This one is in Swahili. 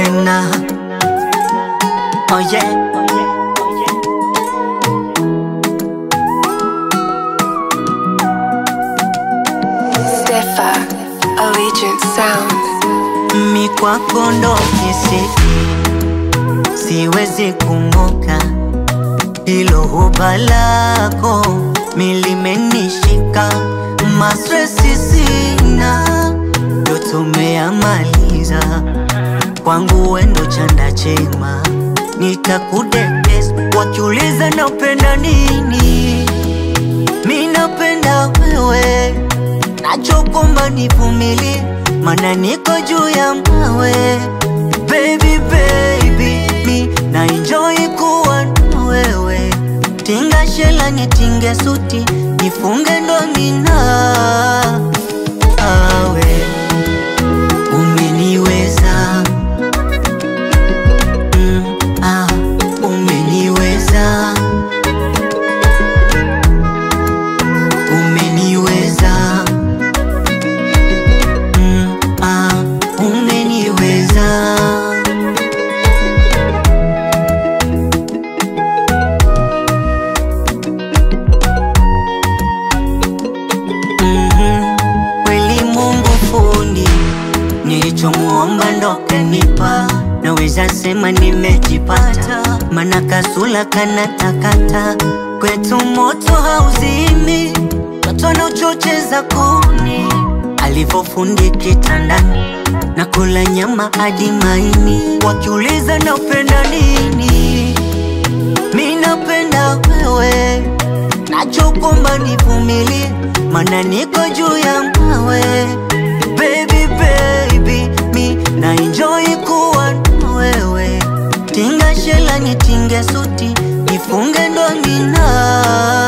tena. Oh yeah. Stefa, Allegiant Sound. Mi kwako ndo kisiki, siwezi kung'oka, hilo huba lako milimenishika, mastresi sina, ndo tumeamaliza, kwangu wendo chanda chema, nitakudekes wakiuliza napenda nini, mi napenda wewe nachokomba nivumilie, mana niko juu ya mawe. Baby baby, mi na enjoy kuwa na wewe. Tinga shela nitinge suti, nifunge ndo mina awe umeniweza mm, ah, umeniweza umeniweza mm, ah, umeniweza Mhm, kweli Mungu fundi, nilichomuomba ndo kanipa, naweza sema nimejipata, mana kasula kana takata, kwetu moto hauzimi, watu wanaochocheza kuni, alivyofundi kitandani, na kula nyama hadi maini, wakiuliza napenda nini, mi napenda wewe nachokomba nivumilie, mana niko juu ya mawe. Baby baby, mi na enjoy kuwa na wewe. Tinga shela nitinge suti, nifunge ndo mina